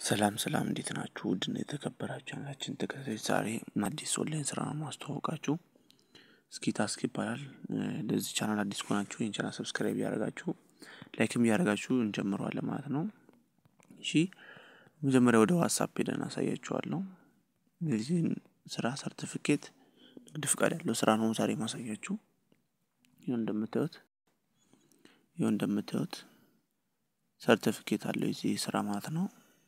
ሰላም ሰላም እንዴት ናችሁ? ውድና የተከበራችሁ ቻናላችን ተከታታዮች ዛሬ አዲስ ኦንላይን ስራ ነው ማስተዋወቃችሁ። እስኪ ታስክ ይባላል። ለዚህ ቻናል አዲስ ከሆናችሁ ይህን ቻናል ሰብስክራይብ እያደረጋችሁ ላይክም እያደረጋችሁ እንጀምረዋለን ማለት ነው። እሺ መጀመሪያ ወደ ዋትሳፕ ሄደን አሳያችኋለሁ። የዚህን ስራ ሰርቲፊኬት ንግድ ፍቃድ ያለው ስራ ነው ዛሬ ማሳያችሁ። ይኸው እንደምታዩት ይኸው እንደምታዩት ሰርቲፊኬት አለው የዚህ ስራ ማለት ነው።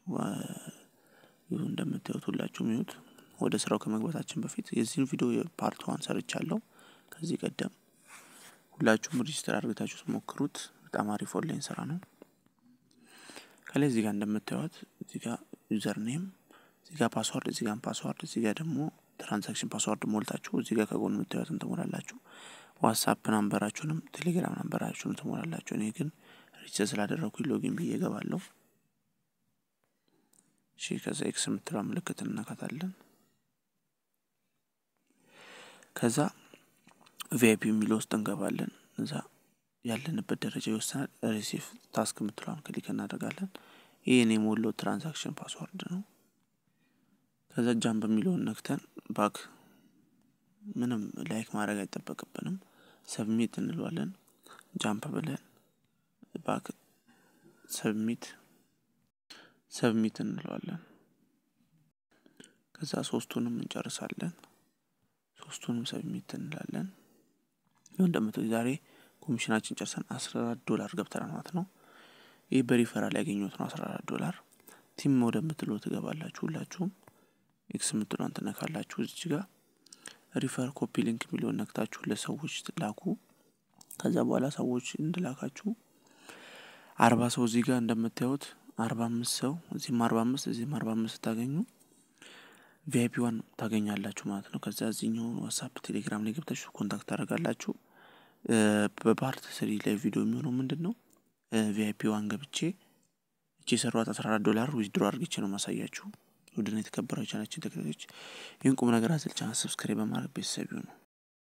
ይኸው እንደምታዩት ሁላችሁም ይሁት። ወደ ስራው ከመግባታችን በፊት የዚህን ቪዲዮ ፓርት ዋን ሰርቻለሁ ከዚህ ቀደም። ሁላችሁም ሬጅስተር አድርጋችሁ ሞክሩት። በጣም አሪፍ ኦንላይን ስራ ነው። ከላይ እዚህ ጋር እንደምታዩት እዚህ ጋር ዩዘር ኔም፣ እዚህ ጋር ፓስዋርድ፣ እዚህ ጋር ፓስዋርድ፣ እዚህ ጋር ደግሞ ትራንዛክሽን ፓስዋርድ ሞልታችሁ እዚህ ጋር ከጎን የምታዩትን ትሞላላችሁ። ዋትሳፕ ናምበራችሁንም ቴሌግራም ናምበራችሁንም ትሞላላችሁ። እኔ ግን ሬጅስተር ስላደረኩኝ ሎጊን ብዬ እገባለሁ። እሺ ከዛ ኤክስ የምትለው ምልክት እንነካታለን። ከዛ ቪአይፒ የሚለው ውስጥ እንገባለን። እዛ ያለንበት ደረጃ ይወስናል። ሪሲቭ ታስክ የምትለውን ክሊክ እናደርጋለን። ይህን የሞላው ትራንዛክሽን ፓስዋርድ ነው። ከዛ ጃምፕ የሚለውን ነክተን ባክ ምንም ላይክ ማድረግ አይጠበቅብንም። ሰብሚት እንለዋለን። ጃምፕ ብለን ባክ ሰብሚት ሰብሚት እንለዋለን። ከዛ ሶስቱንም እንጨርሳለን። ሶስቱንም ሰብሚት እንላለን። ይኸው እንደምታዩት ዛሬ ኮሚሽናችን ጨርሰን አስራ አራት ዶላር ገብተናል ማለት ነው። ይህ በሪፈራል ያገኘሁት ነው። አስራ አራት ዶላር ቲም ወደምትለው ትገባላችሁ። ሁላችሁም ኤክስ የምትለውን ትነካላችሁ። እዚች ጋር ሪፈር ኮፒ ሊንክ የሚለውን ነክታችሁ ለሰዎች ላኩ። ከዛ በኋላ ሰዎች እንድላካችሁ አርባ ሰው እዚህ ጋር እንደምታዩት አርባ አምስት ሰው እዚህም አርባ አምስት እዚህም አርባ አምስት ስታገኙ ቪአይፒ ዋን ታገኛላችሁ ማለት ነው። ከዛ እዚህኛውን ዋትሳፕ ቴሌግራም ላይ ገብታችሁ ኮንታክት ታደርጋላችሁ። በፓርት ስሪ ላይ ቪዲዮ የሚሆነው ምንድን ነው? ቪአይፒ ዋን ገብቼ እቺ የሰሯት አስራ አራት ዶላር ዊዝድሮ አድርግቼ ነው ማሳያችሁ። ውድና የተከበራችሁ ቻናችን ተከታዮች ይህን ቁም ነገር አዘል ቻናል ሰብስክራይብ በማድረግ ቤተሰብ ይሁኑ።